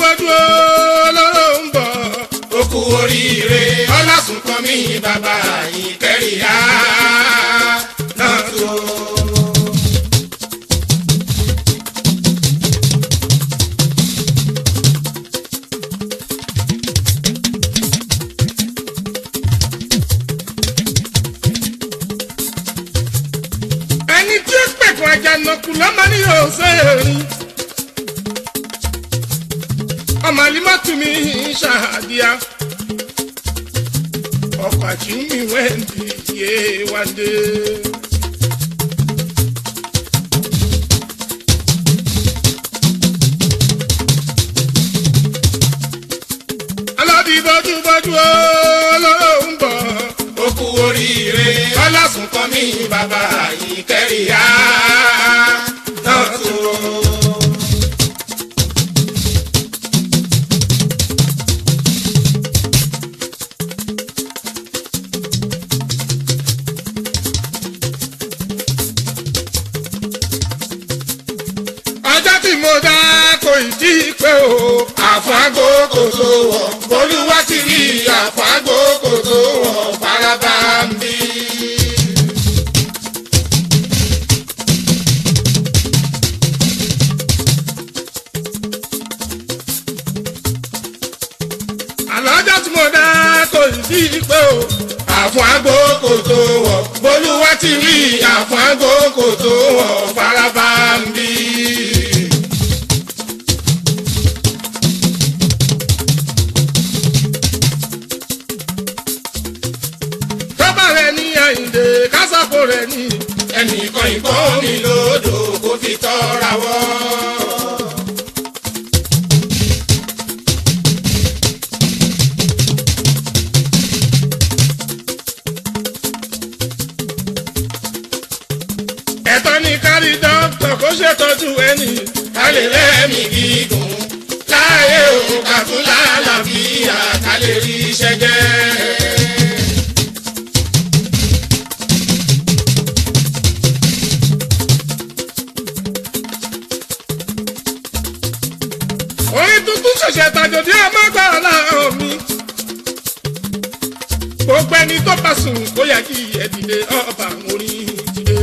bọ́dúbọ́dú olóró ń bọ̀. ó kú oríire ọlásùnkàn mi bàbá yìí kẹrìá náà tó. ẹni tí ó pẹ̀kun àjànàkú lọ́mọ ní òṣèré. ọmọ alimọ́tù mi ṣàdíà. ọkọ̀ àti mi wẹ́ǹdì yé wáńdé. alọ́dí bọ́dúbọ́dú olóró ń bọ̀. ó kú oríire ọlásùnkàn mi bàbá yìí kẹrìá náà tó. ọjọ́ tí mo dá kò ì tí ì pé o. àfáàgò kò tó wọ̀ bolúwa ti rí àfáàgò kò tó wọ̀ faraba ń bí. àlọ́jọ́ tí mo dá kò ì tí ì pé o. àfáàgò kò tó wọ̀ bolúwa ti rí àfáàgò kò tó wọ̀ faraba ń bí. tọ́ba rẹ̀ ní àyíǹde kásàkó rẹ̀ ní. ẹnìkan ìbọn mi lódò kó fi tọ́ra wọ́. ẹ̀tọ́ ní kárí dókítà kó ṣètọ́jú ẹni. ká lè lẹ́mìí gígùn láàyè òun kàtún lálàáfíà ká lè rí iṣẹ́ jẹ́. orin tuntun ṣẹ̀ṣẹ̀ tàjòdì ọmọ gbọ́dọ̀ mi. gbogbo ẹni tó bá sùn kó yẹ kí ẹ dìde ọba orin dìde.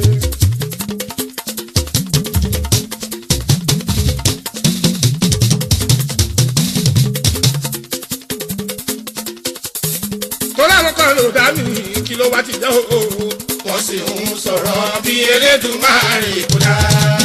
torí àwọn kan ló dá mi kí ló wá ti jẹ́ o. wọ́n sì ń sọ̀rọ̀ bí elédùnmáàrè kúdà.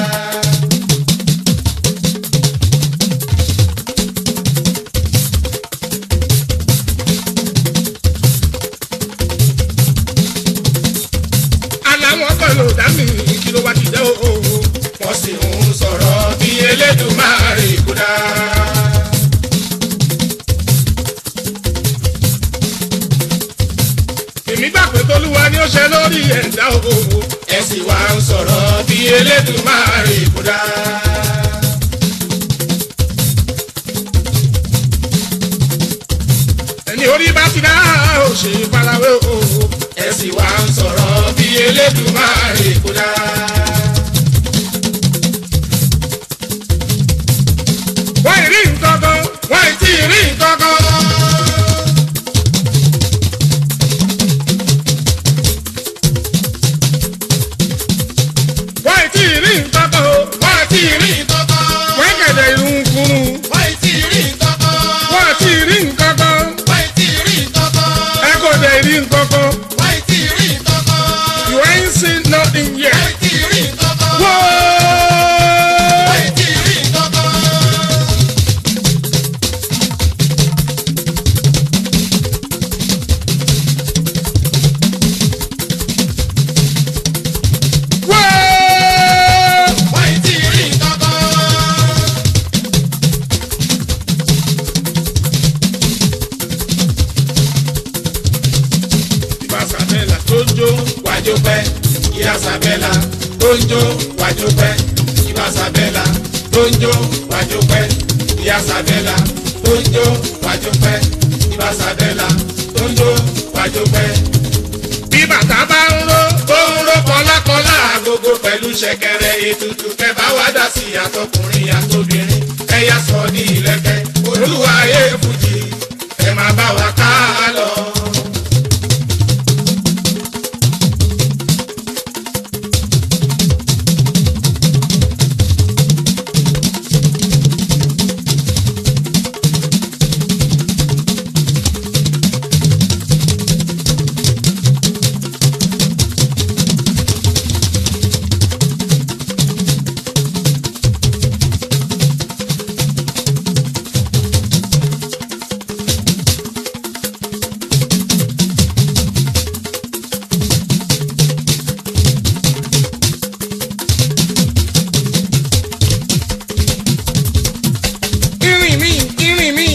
aláwọ̀ kan ló dá mi kí ló wá ti jẹ́ o. wọ́n sì ń sọ̀rọ̀ bí elédùnmáàrè kúdà. èmi gbà pé tolúwa ni ó ṣe lórí ẹ̀dá o. ẹ sì wá ń sọ̀rọ̀ bí elédùnmáàrè kúdà. ẹni orí bá ti dá ò ṣe farawé o. ẹ sì wá ń sọ̀rọ̀ bí elédùnmáàrè kúdà. wọ́n ì rí nǹkan kan wọ́n ì tí ì rí nǹkan kan. wọ́n ì tí ì rí nǹkan kan o. wọ́n ì tí ì rí nǹkan kan. wọ́n kẹ̀dẹ̀ irun kunu. wọ́n ì tí ì rí nǹkan kan. wọ́n ì tí ì rí nǹkan kan. wọ́n ì tí ì rí nǹkan kan. ẹ kò dẹ̀ rí nǹkan kan. wọ́n ì tí ì rí nǹkan kan. you ain't seen nothing wọ́n yet. ì tí ì rí nǹkan kan. wọ́ọ́. wọ́n ì tí ì rí nǹkan kan. wọ́ọ́. wọ́n ì tí ì rí nǹkan kan. ìbá sàbẹ̀là tó ń jó. wájú pẹ́ ìyá sàbẹ́là tó ń jó wájú pẹ́ ìbá sàbẹ́là tó ń jó wájú pẹ́ ìyá sàbẹ́là tó ń jó wájú pẹ́ ìbá sàbẹ́là tó ń jó wájú pẹ́. bí bàtà bá ń ró. tó ń ró kọlákọlá agogo pẹ̀lú ṣẹ̀kẹ̀rẹ̀ ètùtù kẹfà wá dá sí àtọkùnrin àtobìnrin ẹ ẹ̀yà sọ ní ìlẹ̀kẹ̀ olúwa ayé fújì ẹ máa bá wa ká lọ. irin mi irin mi.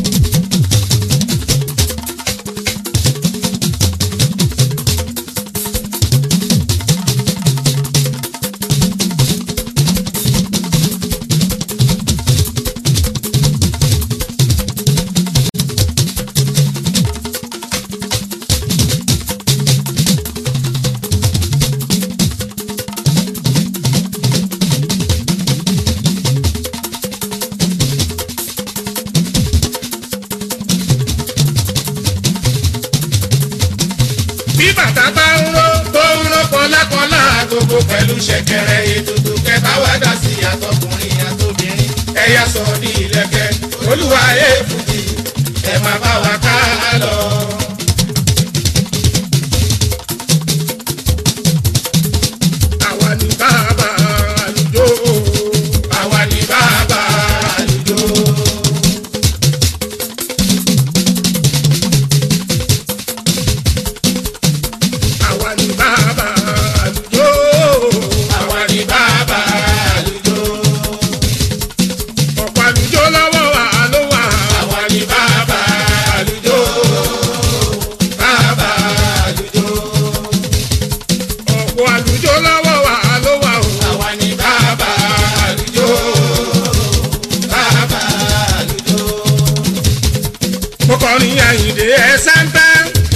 bí bàtà bá ń ró tó ń rán kọlákọlá gbogbo pẹ̀lú ṣẹ̀kẹ̀rẹ̀ ètùtù kẹta wá dá sí àtọkùnrin àtobìnrin ẹ̀yà sọ ní ìlẹ̀kẹ̀ olúwa ayé fújì ẹ máa bá wa ká lọ. àwa ní bàbá àlùjọ. àwa ni bàbá àlùjọ. àwa ní bàbá àlùjọ. àwa ni bàbá àlùjọ. ọ̀pọ̀ àlùjọ lọ́wọ́ wa ló wà. àwa ni bàbá àlùjọ. bàbá àlùjọ. ọ̀pọ̀ àlùjọ lọ́wọ́ wa ló wà o. àwa ni bàbá àlùjọ. bàbá àlùjọ. mo kọrin àyìndé ẹsẹ̀ ń bẹ́.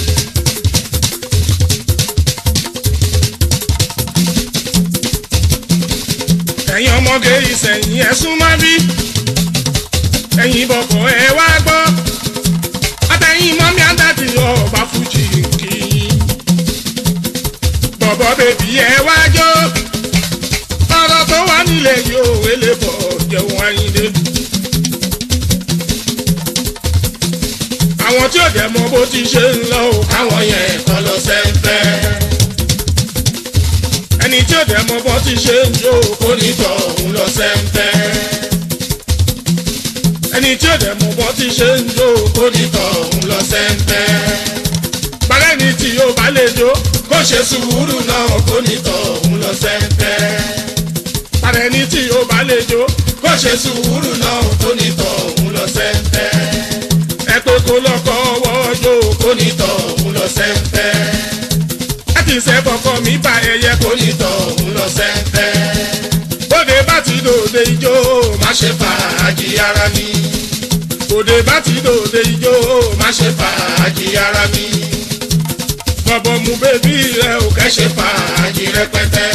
ẹ̀yin ọmọge ìsẹ̀yìn ẹ̀ súnmọ́ bí. ẹ̀yin bọ̀kọ̀ ẹ wá gbọ́. àtẹ̀yìn mọ́mí àdàtì ọba fújì kì í. bọ̀bọ̀ bèbí ẹ wá jó. ọ̀rọ̀ tó wà nílẹ̀ yóò wélé bọ̀ jẹun àyìndé. àwọn tí ò dẹ̀ mọ bó ti ṣe ń lọ o. káwọn yẹn kọ́ lọ sẹ́ńpẹ́. ẹni tí ò dẹ̀ mọ bó ti ṣe ń jó o. onítọ̀ òun lọ sẹ́ńpẹ́. ẹni tí ò dẹ̀ mọ bó ti ṣe ń jó o. onítọ̀ òun lọ sẹ́ńpẹ́. balẹ̀ ni tí yóò bá lè jó. kó ṣe sùúrù náà onítọ̀ òun lọ sẹ́ńpẹ́. balẹ̀ ni tí yóò bá lè jó. kó ṣe sùúrù náà onítọ̀ òun lọ sẹ́ńpẹ́. ẹ pé kó lọ́kọ́ ọwọ́ jó o. onítọ̀ òun lọ sẹ́ńpẹ́. láti ṣe bọ̀kọ̀ mi bá ẹyẹ kó ní. onítọ̀ òun lọ sẹ́ńpẹ́. bóde bá ti dòde ijó o. má ṣe fàájì ara mi. bóde bá ti dòde ijó o. má ṣe fàájì ara mi. bọ̀bọ̀ mu bébí rẹ ò ẹ kẹ́ ṣe fàájì rẹpẹtẹ.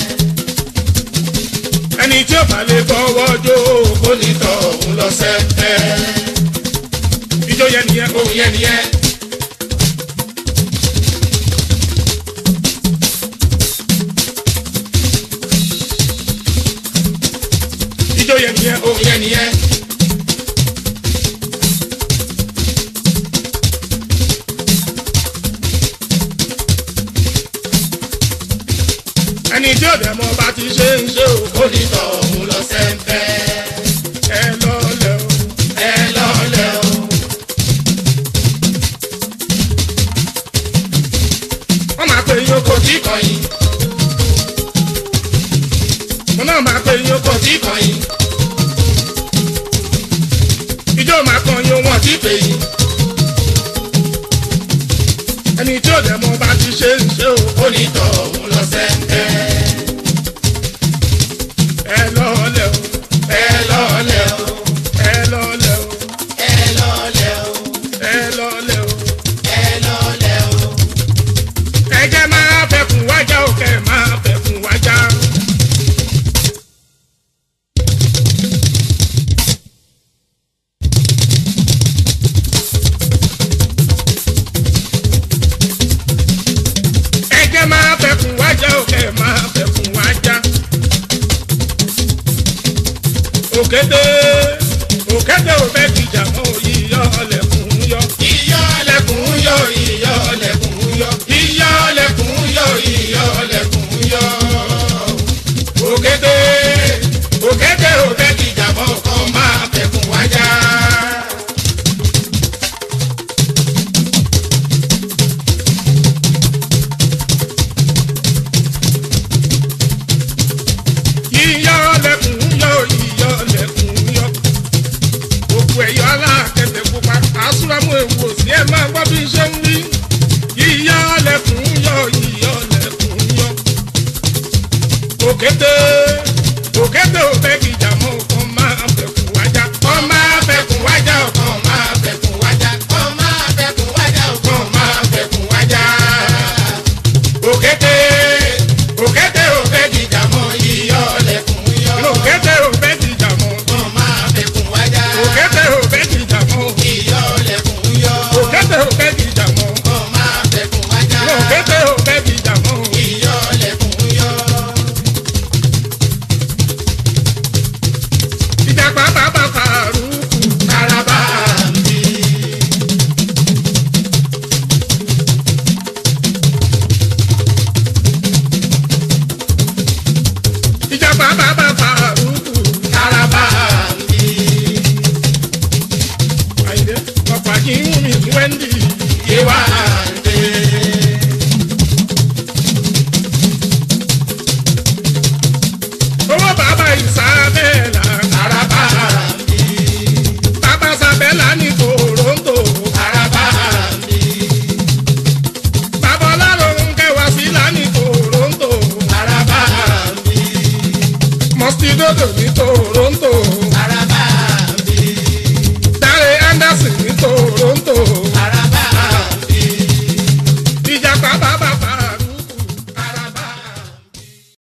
ẹni tí ò bá lè fọwọ́ jó o. onítọ̀ òun lọ sẹ́ńpẹ́. ijó yẹn nìyẹn o. òun yẹn nìyẹn. ijó yẹn nìyẹn o. òun yẹn nìyẹn. ẹni tí ò dẹ̀ mọ bá ti ṣe ń ṣe o. onítọ̀ òun lọ sẹ́ńpẹ́. ẹ lọ́lẹ̀ o. ẹ lọ́lẹ̀ o. wọ́n máa pe yín oko. kò tí kọ̀yìn mo náà máa pe yín oko. kò tí kọ̀yìn ijó máa kan yín wọ́n wọn. ti pè yín. ẹni tí ò dẹ̀ mọ bá ti ṣe ń ṣe o. onítọ̀ òun lọ sẹ́ńpẹ́. ẹ lọ́lẹ̀ o. ẹ lọ́lẹ̀ o. ẹ lọ́lẹ̀ o. ẹ lọ́lẹ̀ o. ẹ lọ́lẹ̀ o. ẹ lọ́lẹ̀ o. ẹ jẹ́ máa fẹ̀kùn wájà o kẹ́ ẹ máa fẹ̀kùn wájà. òkété òkété ò fẹ́ kìjà mọ́ yíyọ ọlẹ́kùn yọ. iyọ̀ lẹ́kùn yọ iyọ̀ lẹ́kùn yọ iyọ̀ lẹ́kùn yọ iyọ̀ lẹ́kùn yọ. òkété òkété ò fẹ́ kìjà mọ́ kọ́ máa fẹ̀kùn wájà. yíyọ ọlẹ́kùn yọ yíyọ ọlẹ́kùn yọ. òkú ẹ̀yọ́ alákẹ̀tẹ̀ pupa àsúrámù ewu òsì ẹ̀ máa gbọ́ bí ṣe ń wí. yíyọ ọlẹ́kùn yọ yíyọ ọlẹ́kùn yọ. òkété òkété ò fẹ́ kìjà mọ́ kọ́ máa fẹ̀kùn wájà. kọ́ máa fẹ̀kùn wájà kọ́ máa fẹ̀kùn wájà kọ́ máa fẹ̀kùn wájà kọ́ máa fẹ̀kùn wájà. òkété òkété ò fẹ́ kìjà mọ́ iyọ̀ lẹ́kùn yọ. òkété ò fẹ́ kìjà mọ́. kọ́ máa fẹ̀kùn wájà. òkété ò fẹ́ kìjà mọ́. iyọ̀ lẹ́kùn yọ. òkété ò fẹ́ kìjà mọ́. kọ́ máa fẹ̀kùn wájà. òkété ò fẹ́ kìjà mọ́. iyọ̀ lẹ́kùn yọ. ìjàpá bàbá fàrúkù. Karaba mi. ìjàpá bàbá